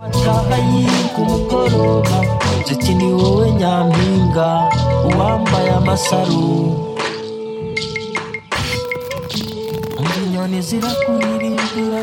amakayi ku mugoroba nziti ni wowe nyampinga uwambaye amasaro ngo inyoni zirakuririmba